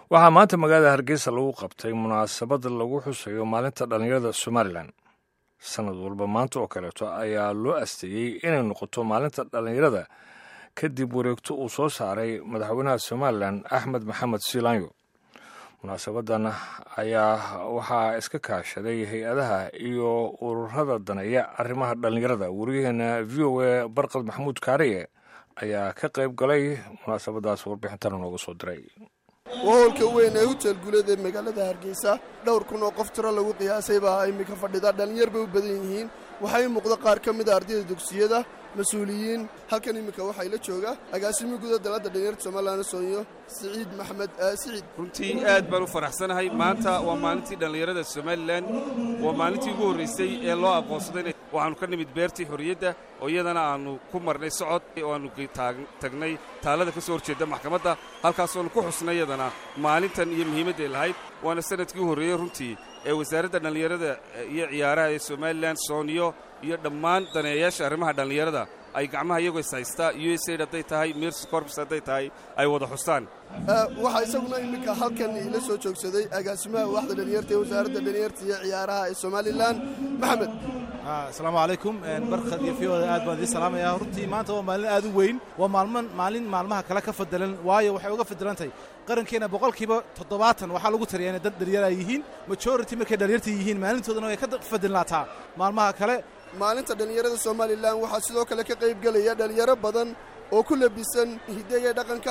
waxaa maanta magaalada hargeysa lagu qabtay munaasabad lagu xusayo maalinta dhallinyarada somalilan sanad walba maanta oo kaleeto ayaa loo asteeyey inay noqoto maalinta dhallinyarada kadib wareegto uu soo saaray madaxweynaha somalilan axmed maxamed siilaanyo munaasabadan ayaa waxaa iska kaashaday hay-adaha iyo ururada daneeya arrimaha dhallinyarada wariyaheena v o a barqad maxamuud kaariye ayaa ka qayb galay munaasabadaas warbixintana nooga soo diray waa howlka weyn ee hutel guuleed ee magaalada hargeysa dhowr kun oo qof tiro lagu qiyaasay baa iminka fadhida dhallinyar bay u badan yihiin waxaa ii muuqda qaar ka mid a ardayda dugsiyada mas-uuliyiin halkan iminka waxaa la jooga agaasimihi guda dalada dhalinyarta somalilan soonyo siciid maxamed siciid runtii aad baan u faraxsanahay maanta waa maalintii dhallinyarada somalilan waa maalintii ugu horraysay ee loo aqoonsaday waxaannu ka nimid beertii xorriyadda oo iyadana aannu ku marnay socod oo aannu tagnay taalada ka soo horjeedda maxkamadda halkaasoonu ku xusnay iyadana maalintan iyo muhiimadday lahayd waana sanadkii u horreeyey runtii ee wasaaradda dhallinyarada iyo ciyaaraha ee somalilan sooniyo iyo dhammaan daneeyayaasha arrimaha dhallinyarada ay gacmaha iyagoo is haystaa u s aid hadday tahay mirsi corpus hadday tahay ay wada xustaan waxaa isaguna iminka halkan ila soo joogsaday agaasimaha waaxda dhalinyarta ee wasaaradda dhalinyarta iyo ciyaaraha ee somalilan maxamed asalaamu calaykum barkad iyo fiyoda aad baan idiin salaamaya runtii maanta waa maalin aad u weyn waa maalman maalin maalmaha kale ka fadalan waayo waxay uga fadalantahay qarankeenna boqolkiiba toddobaatan waxaa lagu tariyaa inay dad dhalinyar ay yihiin majority markay dhalinyarta yihiin maalintoodana way ka fadilnaataa maalmaha kale maalinta dhallinyarada somalilan waxaa sidoo kale ka qayb gelaya dhalinyaro badan oo ku labisan hiddaya dhaqanka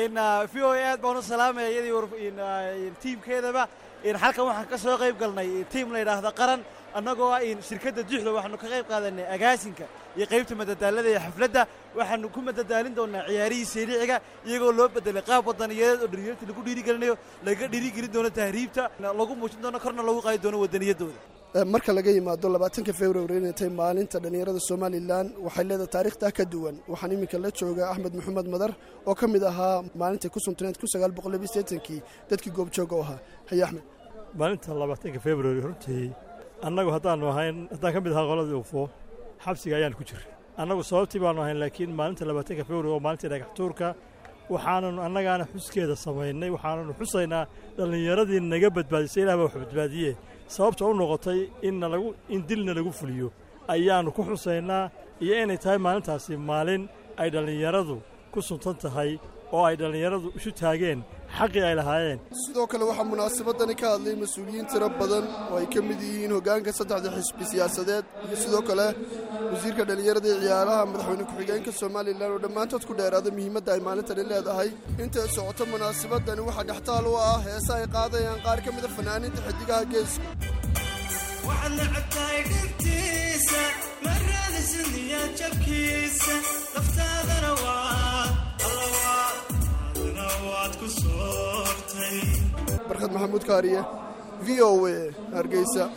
v o a aad baan u salaamaya iyadii tiimkeedaba halkan waxaan ka soo qayb galnay tiim la yidhaahda qaran annagoo ah shirkadda juxda waxaanu ka qayb qaadanay agaasinka iyo qaybta madadaalada iyo xafladda waxaanu ku madadaalin doonnaa ciyaarihii seericiga iyagoo loo bedelay qaab wadaniyadeed oo dhalinyarta lagu dhiirigelinayo laga dhiirigelin doono tahriibta lagu muujin doono korna lagu qaadi doono wadaniyaddooda marka laga yimaado labaatanka februari inay tahay maalinta dhallinyarada somalilan waxay leedahay taarikhtaa ka duwan waxaan iminka la joogaa axmed maxamed madar oo ka mid ahaa maalintai ku suntaneed kun sagaal boqol labiy seetankii dadkii goobjooga u ahaa haye axmed maalinta labaatanka februari runtii annagu haddaannu ahayn haddaan ka mid ahaa qoladii ufo xabsiga ayaan ku jiray annagu sababtii baannu ahayn laakiin maalinta labaatanka februari oo maalintii dhagaxtuurka waxaananu annagaana xuskeeda samaynay waxaananu xusaynaa dhallinyaradii naga badbaadisay ilah baa wax badbaadiye sababta u noqotay inna lagu in dilna lagu fuliyo ayaannu ku xusaynaa iyo inay tahay maalintaasi maalin ay dhallinyaradu ku suntan tahay oo ay dhallinyaradu isu taageen xaqii ay lahaayeen sidoo kale waxaa munaasabadani ka hadlay mas-uuliyiin tiro badan oo ay ka mid yihiin hoggaanka saddexda xisbi siyaasadeed iyo sidoo kale wasiirka dhallinyarada iyo ciyaaraha madaxweyne ku-xigeenka somalilan oo dhammaantood ku dheeraada muhiimadda ay maalintani leedahay intay socoto munaasabadani waxaa dhextaal u ah heese ay qaadayaan qaar ka mida fanaaniinta xidigaha geeska barkhad maxamuud kaariye v o a hargeysa